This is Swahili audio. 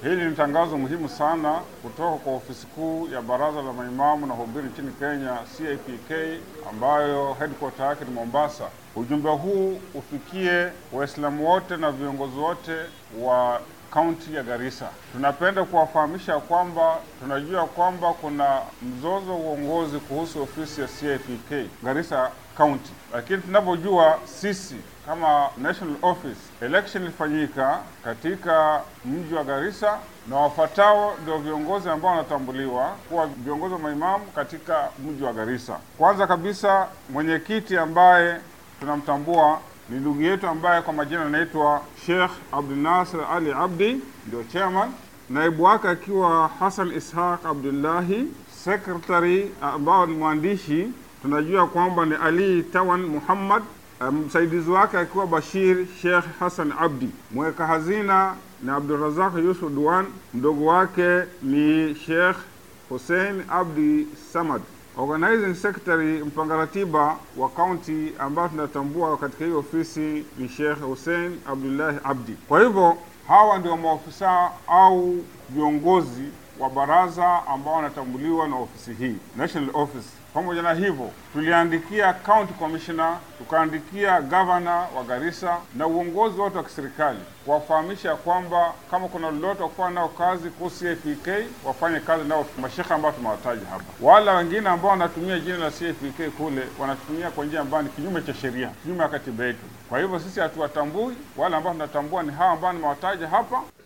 Hili ni tangazo muhimu sana kutoka kwa ofisi kuu ya Baraza la Maimamu na Wahubiri nchini Kenya, CIPK, ambayo headquarter yake ni Mombasa. Ujumbe huu ufikie Waislamu wote na viongozi wote wa kaunti ya Garissa. Tunapenda kuwafahamisha kwamba tunajua kwamba kuna mzozo wa uongozi kuhusu ofisi ya CIPK Garissa County, lakini tunavyojua sisi kama national office, election ilifanyika katika mji wa Garissa na wafuatao ndio viongozi ambao wanatambuliwa kuwa viongozi wa maimamu katika mji wa Garissa. Kwanza kabisa mwenyekiti ambaye tunamtambua ni ndugu yetu ambaye kwa majina anaitwa Sheikh Abdul Nasir Ali Abdi, ndio chairman. Naibu wake akiwa Hassan Ishaq Abdullahi, secretary ambao ni mwandishi tunajua kwamba ni Ali Tawan Muhammad, msaidizi um, wake akiwa Bashir Sheikh Hassan Abdi, mweka hazina ni Abdurazak Yusuf Duan, mdogo wake ni Sheikh Hussein Abdi Samad. Organizing Secretary mpanga ratiba wa kaunti ambayo tunatambua katika hii ofisi ni Sheikh Hussein Abdullahi Abdi. Kwa hivyo hawa ndio maofisa au viongozi wa baraza ambao wanatambuliwa na ofisi hii National Office. Pamoja na hivyo, tuliandikia county commissioner, tukaandikia governor wa Garissa na uongozi wote wa kiserikali kuwafahamisha kwamba kama kuna lolote wakufanya nao kazi kuhusu CFPK wafanye kazi nao mashekhe ambao tumewataja hapa. Wala wengine ambao wanatumia jina la CFPK kule wanatumia kwa njia ambayo ni kinyume cha sheria, kinyume ya katiba yetu. Kwa hivyo sisi hatuwatambui. Wale ambao tunatambua ni hawa ambao nimewataja hapa.